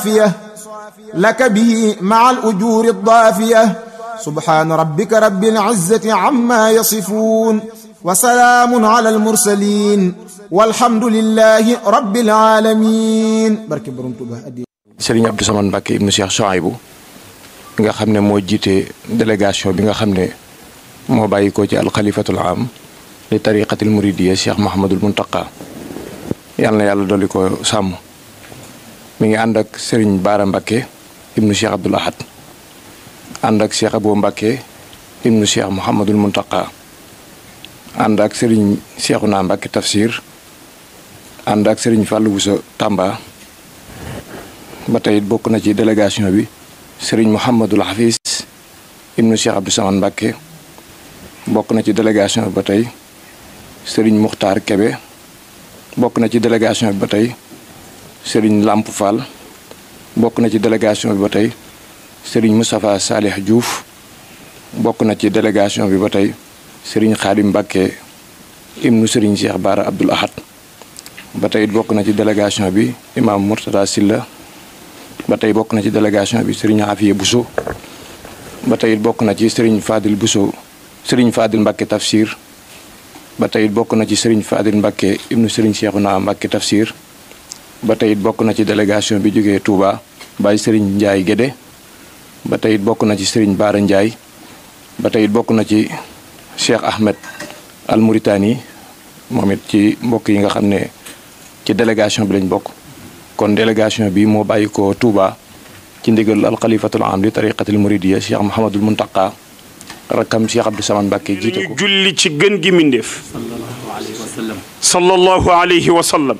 لك به مع الأجور الضافية سبحان ربك رب العزة عما يصفون وسلام على المرسلين والحمد لله رب العالمين بركة برمتبه Serigne Abdou Samane Mbacke ibnu Cheikh Souaïbou nga xam ne moo jiite délégation bi nga xam ne moo bàyyi ko ci alxalifatul am li tariqatil muridiya Cheikh Mahamadul Muntaqa yàlla na yàlla dolli ko sàmm mi ngi ànd ak Serigne Baara Mbacke ibnu Cheikh Abdoul Ahad ànd ak Cheikh Abou Mbacke ibnu Cheikh Mouhamadul Muntaqa ànd ak Serigne Cheikhouna Mbacke Tafsir ànd ak Serigne Fallou Bousso Tamba ba tey bokk na ci délégation bi Serigne Mouhamadul Hafiz ibnu Cheikh Abdou Samane Mbacke bokk na ci délégation bi ba tey Serigne Muxtaar Kebe bokk na ci délégation bi ba tey Serigne Lamp Fall bokk na ci délégation bi ba tey Serigne Moustapha Salih Diouf bokk na ci délégation bi ba tey Serigne Khadim Mbacke ibnu Serigne Cheikh Baara Abdoul Ahad ba tey bokk na ci délégation bi Imam Mourtada Silla ba tey bokk na ci délégation bi Serigne Afiye Bousso ba tey bokk na ci Serigne Fadil Bousso Serigne Fadil Mbacke Tafsir ba tey bokk na ci Serigne Fadil Mbacke ibnu Serigne Cheikhouna Mbacke Tafsir ba tey bokk na ci délégation bi jógee Touba Baye Serigne Ndiaye Guédé ba tey bokk na ci Serigne Baara Ndiaye ba tey bokk na ci Cheikh Ahmed Al Mauritani moom it ci mbokk yi nga xam ne ci délégation bi lañ bokk kon délégation bi moo bàyyi ko Touba ci ndigal alxalifatul am li tariqatil muridiya Cheikh Mouhamadul Muntaqa rakkam Cheikh Abdou Samane Mbacke jiite ko. julli ci gën gi mindeef. sallallahu alayhi wa sallam. sallallahu alayhi wa sallam.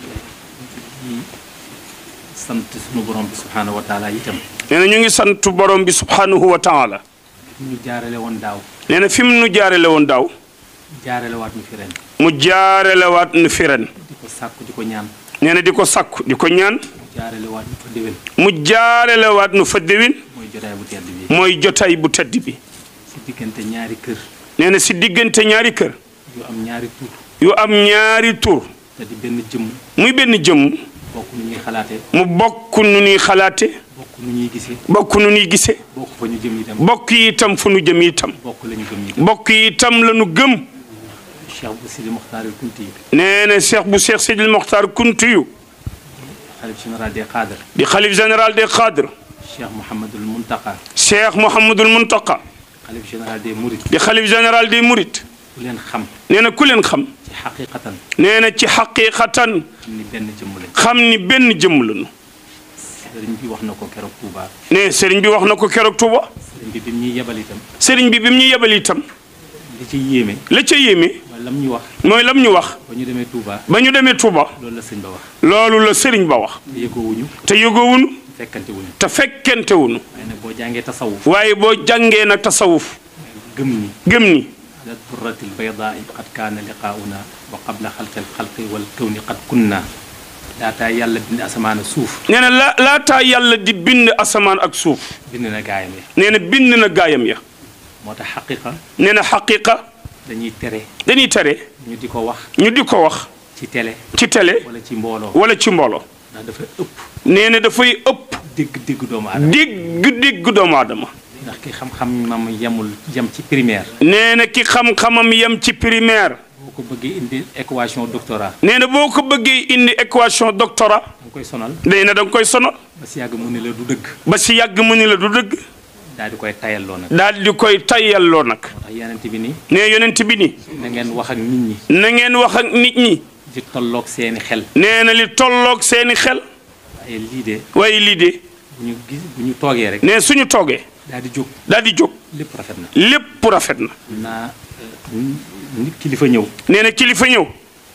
sant sunu borom bi subhaanahu wa taala itam. nee na ñu ngi sant borom bi subhanahu wa taala. ñu jaarale woon daaw. nee na fi mu nu jaarale woon daaw. jaarale waat ñu fi ren. mu jaarelewaat nu fi ren. di ko sàkku di ko ñaan. nee na di ko sakku di ko ñaan. jaarale waat ñu fa déwén. mu jaarelewaat nu fa déwén. mooy jotaay bu tedd bi. mooy jotaay bu tedd bi. si diggante ñaari kër. nee na si diggante ñaari kër. yu am ñaari tur. yu am ñaari tur. te di benn jëmm. muy benn jëmm. bokk nu ñuy xalaatee. mu bokk nu ñuy xalaate. bokk nu ñuy gisee. bokk nu ñuy gisee. bokk fa ñu jëm itam. bokk yi itam fu nu jëm itam. bokk la ñu gëm itam. bokk yi itam la nu gëm. Cheikh bu Sidi Mokhtaril Kunti yi. nee na cheikh bu cheikh Sidil Mokhtar Kuntiyu xalif général des cadres. di xalif général des cadres. Cheikh Mouhamadul Muntaka. cheikh Mouhamadul Muntaqa xalif général des Mourides. di xalif général des Mourides. ku leen xam. nee na ku leen xam. ci xaqiqatan. nee na ci xaqiqatan xam ni benn jëmm lañ. xam ni benn jëmm lañu. sëriñ bi wax na ko keroog Touba. nee sëriñ bi wax na ko keroog Touba. sëriñ bi bi mu ñuy yebal itam. sëriñ bi bi mu ñu yebal itam. li ci yéeme. la ca yéeme mooy lam ñu wax. mooy lam ñu wax. ba ñu demee Touba. ba ñu demee Touba. loolu la sëñ ba wax. loolu la sëriñ ba wax. te yëgoowuñu. te yëgoowuñu fekkante wuñu. te fekkente wuñu waaye nag boo jàngee tasawuf. waaye boo jàngee nag tasawuf gëm ni. gëm ni ala turratil baydaai qad kaana liqaauna wa qabla xalqil xalqi wal kawni qad kunna. daataa yàlla bind asamaan ak suuf. nee na la laataa yàlla di bind asamaan ak suuf bind na gaayam ya. nee na bind na gaayam ya moo tax xaqiqa nee na xaqiqa dañuy tere. dañuy tere ñu di ko wax. ñu di ko wax ci télé. ci télé wala ci mbooloo. wala ci mbooloo ndax dafa ëpp. nee na dafay ëpp dégg-dégg doomu aadama. dégg dégg doomu aadama ndax ki xam-xamam yemul yem ci primaire. nee na ki xam-xamam yem ci primaire boo ko bëggee indi équation doctorat. nee na boo ko bëggee indi équation doctorat da nga koy sonal. nee na da nga koy sonal ba si yàgg mu ne la du dëgg. ba si yàgg mu ni la du dëgg daal di koy tayalloo nag. daal di koy tayyalloo nag moo tax yeneen bi ni nee yonent bi ni na ngeen wax ak nit ñi. na ngeen wax ak nit ñi di tolloog seeni xel. nee na li tolloog seeni xel waaye lii de waaye lii de bu ñu gis bu ñu toogee rek. nee suñu toogee daal di jóg daal di jóg lépp rafet na. lépp rafet na naa nit kilifa ñëw. nee na kilifa ñëw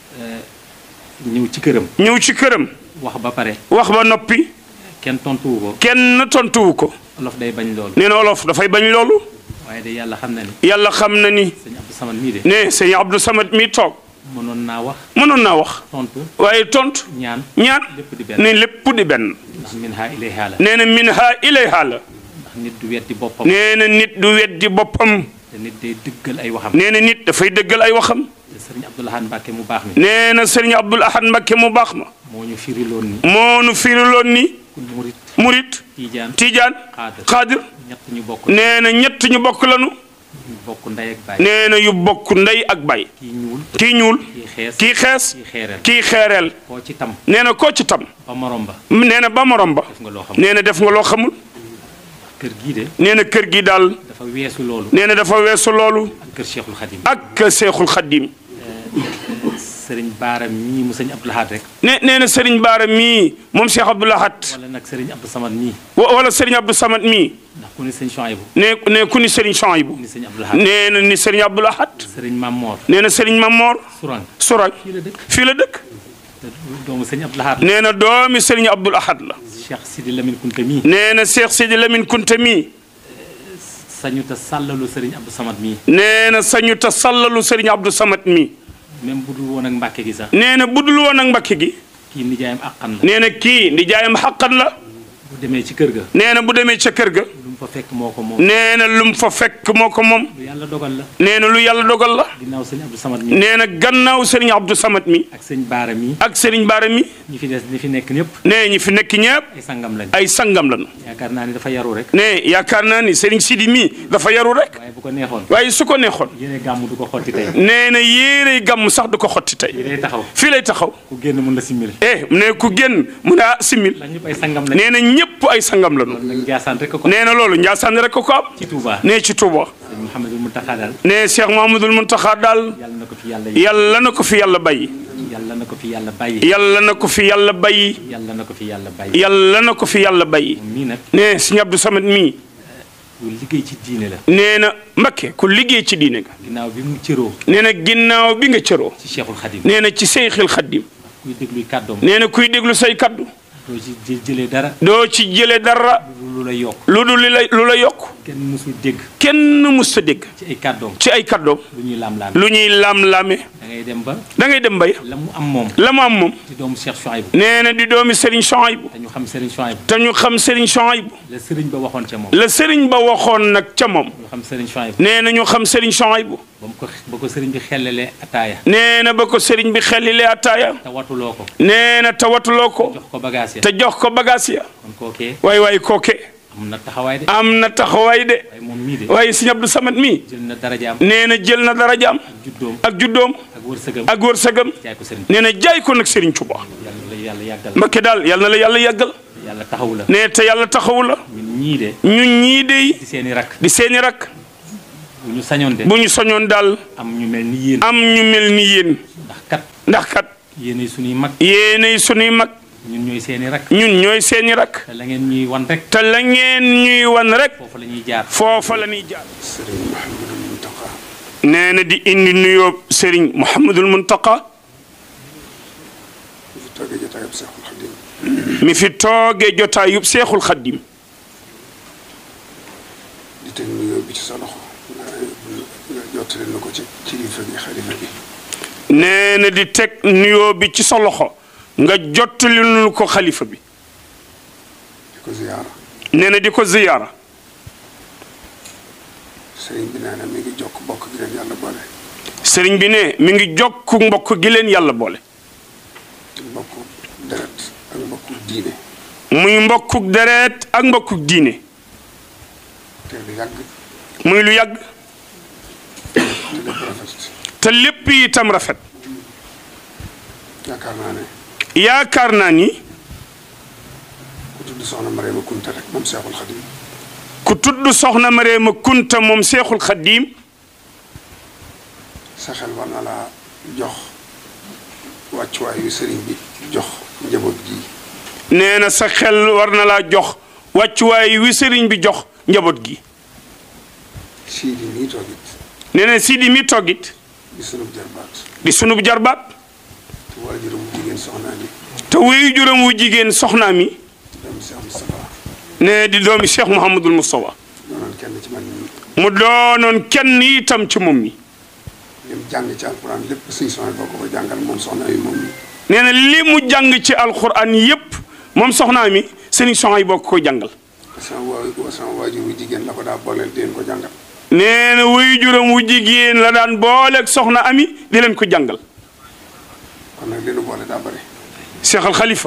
ñëw ci këram. ñëw ci këram wax ba pare. wax ba noppi kenn tontuwu ko. kenn tontuwu ko olof day bañ loolu. nee na olof dafay bañ loolu waaye de yàlla xam na ni. yàlla xam na ni sëñ Abdou Samad mii de. ne sëñ Abdou Samad mi toog mënoon naa wax. mënoon naa wax tontu waaye tontu ñaan. ñaan lépp di benn. ne lépp di benn ndax min ha ilayha la. nee na min ha ilayha la ndax nit du weddi boppam. nee na nit du weddi boppam te nit day dëggal ay waxam. nee na nit dafay dëggal ay waxam te sëriñ Abdou Lahad Mbacke mu baax mi. nee na sëriñ Abdul Ahad Mbakke mu baax ma moo ñu firiloon ni. moo nu firiloon ni kun murit murit tiijaan tijaan xaadir xaadir ñett ñu bokk nee na ñett ñu bokk lanu ñu bokk ndey ak baay nee na yu bokk ndey ak bay kii ñuul kii ñuul kii xees kii xees kii xeereel kii xeereel koo ci tam nee na koo ci tam ba morom ba nee na ba morom ba def nga loo xam nee na def nga loo xamul kër gii de nee na kër gi daal dafa weesu loolu nee na dafa weesu loolu ak kër Cheikhul Khadim ak seexul xaddim sëriñ Baara mii mu sëñ Abdou Lahad rek ne nee na Serigne Baara mii moom Cheikh Abdou Lahad wala nag sëriñ Abdou Samad mii wa- wala Serigne Abdou Samad mii ndax ku ni sëñ Chouaïbou ne ne ku ni Serigne Chouaïbou ni sëñ Abdou Lahad nee na ni Serigne Abdou Lahad sëriñ Mamor nee na Serigne Mamor Sourang Sourang fii la dëkk fii la dëkk te doomu sëñ Abdou Lahad la nee na doomi Serigne Abdou Lahad la Cheikh Sidi Lamine Kunta mii nee na Cheikh Sidi Lamine Kunta mii sañu te sàllalu sëriñ Abdou Samad mii nee na sañu ta sallalu Serigne Abdou Samad mii même bu dul woon ak Mbàkke gi sax nee na budul woon ak Mbakke gi kii nijaayam àqan la nee na kii ndi jaayam xaqan la bu demee ci kër ga nee na bu demee ca kër ga lu mu fa fekk moo ko moom nee na lu mu fa fekk moo ko moom lu yàlla dogal la nee na lu yàlla dogal la ginnaaw sëñ Abdou Samad mii nee na gannaaw Serigne Abdou Samad mi ak sëñ Baara mii ak Serigne Baara mi ñi fi des ñi fi nekk ñëpp nee ñi fi nekk ñëpp ay sangam lañ ay sangam lañu yaakaar naa ni dafa yaru rek ne yaakaar naa ni Serigne Sidi mii dafa yaru rek waaye bu ko neexoon waaye su ko neexoon yéene gàmm du ko xotti tey nee na yéerey gàmm sax du ko xotti tey yi day taxaw fii lay taxaw ku génn mun la simmil eh ne ku génn mu ne ah simil ndax ñëpp ay sangam lañ nee na ñëpp ay sangam lañu nag Njaasaan rek ko ko nee na loolu Njaasaan rek ko ko am ci Touba nee ci Touba sëñ Mouhamadou Mountakha daal ne Cheikh Mahamadul Muntaxa daal yàlla na ko fi yàlla yàlla na ko fi yàlla bàyyi yàlla na ko fi yàlla bàyyi yàlla na ko fi yàlla bàyyi yàlla na ko fi yàlla bàyyi yàlla na ko fi yàlla bàyyi moom mii nag ne Sëñ Abdou Samad mii lu liggéey ci diine la nee na Mbakke ku liggéey ci diine nga ginnaaw bi mu cëroo nee na ginnaaw bi nga cëroo ci Cheikhul Khadim nee na ci Seyxil Xaddim kuy dégluy kàddoom nee na kuy déglu say kaddu doo ci jë- jëlee dara doo ci jële dara lu la yokk lu dul li la lu la yokk kenn musul dégg kenn mus ta dégg ci ay kàddoom ci ay kaddoom lu ñuy laam-laam lu ñuy laam-laame da ngay dem ba da ngay dem bay la mu am moom la mu am moom ci doomu Cheikh Chouaïbou nee na di doomi Serigne Chouaïbou te ñu xam Serigne Chouaïbou te ñu xam Serigne Chouaïbou la Serigne ba waxoon ca moom la Serigne ba waxoon nag ca moom ñu xam Serigne Chouaïbou nee na ñu xam Serigne Chouaïbou ba mu ko ba ko Serigne bi xellalee ataaya nee na ba ko Serigne bi xelilee ataaya te watuloo ko nee na tawatuloo ko jox ko bagage ya te jox ko bagaas ya kon kookee waay waay kooke am na taxawaay de am na taxawaay de waaye moom mii de waaye Serigne Abdou Samad mii jël na darajaam nee na jël na darajaam ak juddoom ak juddoom ak wërsëgam ak wërsëgam jaay ko Serigne nee na jaay ko nag Serigne Touba yàlla la yàlla yàggal Mbakke daal yal na la yàlla yàggal yàlla taxawu la nee te yàlla taxawu la ñun ñii de ñun ñii de di seeni rakk di seeni rak bu ñu sañoon de bu ñu soñoon daal am ñu mel ni yéen am ñu mel ni yéen ndax kat ndax kat yéenay suñuy mag yéenay sunuy mag ñun ñooy seeni rakk ñun ñooy seeni rak te la ngeen ñuy wan rek te la ngeen ñuy wan rek foofu la ñuy jaar foofa la ñuy jaar sëriñ Mouhamadou Mountakha nee na di indi nuyoo Serigne Mouhamadul Muntaqa fi toogee jotaayub Seexul Xadim mi fi toogee jotaayub Seexul Xaddim di teg nuyoo bi ci sa loxo nga nga jottali na ko ci kilifa gi xalifa gi nee na di teg nuyoo bi ci sa loxo nga jottali nu ko xalifa bi di ko ziyaara nee na di ko ziyaara sëriñ bi nee na mi ngi jokk bokk gi leen yàlla boole Serigne bi ne mi ngi jokk mbokk gi leen yàlla boole mbokku deret ak mbokku diine muy mbokkuk deret ak mbokkuk diine te lu yàgg muy lu yàgg te lépp rafet te lépp itam rafet yaakaar naa ne yaakaar naa ni ku tudd soxna Mariama Kunta rek moom Seexul Xadim ku tudd soxna Mareema Kunta moom Seexul Xaddiim sa xel war na laa jox wàccuwaay yu sëriñ bi jox njaboot gi nee na sa xel war na laa jox wàccuwaay wi sëriñ bi jox njaboot gi sii di nii toog it nee na Sidi mi toggit di sunub jarbaat di sunub jarbaat te waajuram bu jigéen soxnaa ni te wuyu juróom wu jigéen soxnaa mi doomu Seex Mustafaa ne di doomi Cheikh Mouhamadul Moustapha doonoon kenn ci man ñi mu doonoon kenn itam ci moom mi lim jàng ci alquran lépp suñ soxna boo ko ko jàngal moom soxna yi moom mi nee na li mu jàng ci alxuraan yépp moom soxnaa mi sëriñ soxna yi bokk ko jàngal sama waa sama waajur wu jigéen la ko daa booleel di leen ko jàngal nee na wuyu juróom wu jigéen la daan booleeg soxna ami di leen ko jàngal kon nag li nu boole daa bëri Cheikh Al Khalifa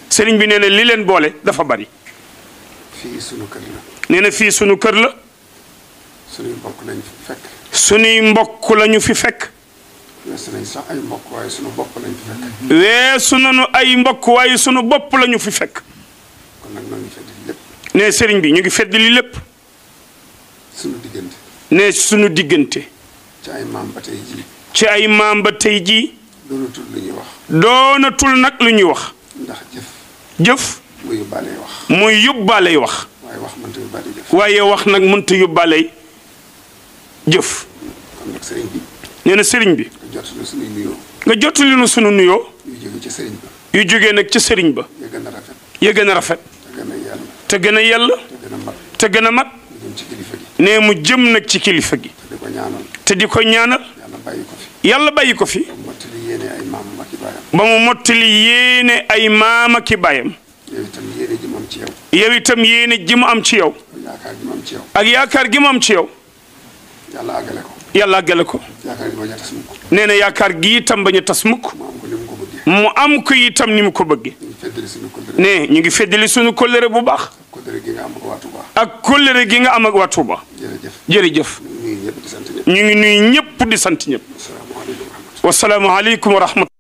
sëriñ bi nee na li leen boole dafa bari fii sunu kër la nee na fii sunu kër la sunuy mbokk lañ fi fekk sunuy mbokk lañu fi fekk weesu nañ sax ay mbokk waaye sunu bopp lañ fi fekk weesu nañu ay mbokk waaye sunu bopp lañu fi fekk kon nag noo ngi fedd lépp ne sëriñ bi ñu ngi fedd li lépp sunu diggante ne sunu diggante ci ay maam ba tey jii ci ay maam ba tey jii doonatul lu ñuy wax doonatul nag lu ñuy wax ndax jëf jëf mu yóbbaalee wax muy yóbbaaley wax waaye wax mënta yóbbaale jëf waaye wax nag mënta yóbbaaley jëf kon nag sëriñ bi nee na sëriñ bi nga jot na sunuy nuyoo nga jottali nu sunu nuyoo yu jóge ci sëriñ ba yu jógee nag ca sëriñ ba ya gën a rafet ya gën a rafet te gën a yàlla te gën a yell te gën a mat te gën a mat ñu jëm ci kilifa gi ne mu jëm nag ci kilifa gi te di ko ñaanal te di ko ñaanal yàlla bàyyi ko fi yàlla bàyyi ko fi ba mottali yéene ay maam ak i baayam ba mu mottali yéene ay maama ki baayam yow itam yéene ji moom ci yow yow itam yéene ji mu am ci yow yaakaar ji moom ci yow ak yaakaar gi mu am ci yow yàlla àggale ko yàlla àggale ko yaakaar ji bañ a tas mukk nee na yaakaar gi itam bañ a tas mukk mu am ko ni mu ko bëggee mu am ko itam ni mu ko bëggee ñu feddali suñu kóllëre ne ñu ngi feddali sunu kóllëre bu baax kóllëre gi nga am ak waa Touba ak kóllëre gi nga am ak waa Touba jërëjëf jërëjëf ñu ngi ñëpp di sant ñëpp ñu ngi nuyu ñëpp di sant ñëpp asalaamaaleykum wa rahmatulah wasalaamualeykum wa rahmatulah